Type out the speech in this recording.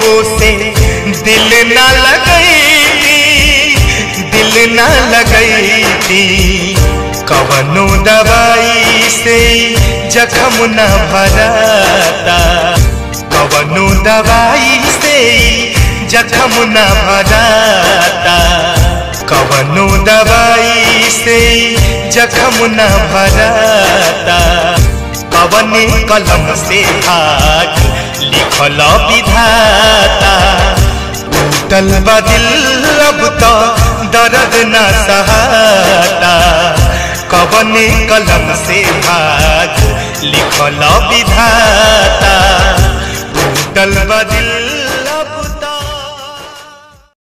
से दिल न लगैती दिल न लगैती कवनो दवाई से जखम न भराता कवनो दवाई से जखम न भराता कवनो दवाई से जखम न भराता कवने कलम से भाग लिखल विधाता टूटल बदिल अब तो दर्द न सहाता कवने कलम से भाग लिखल विधाता टूटल बदिल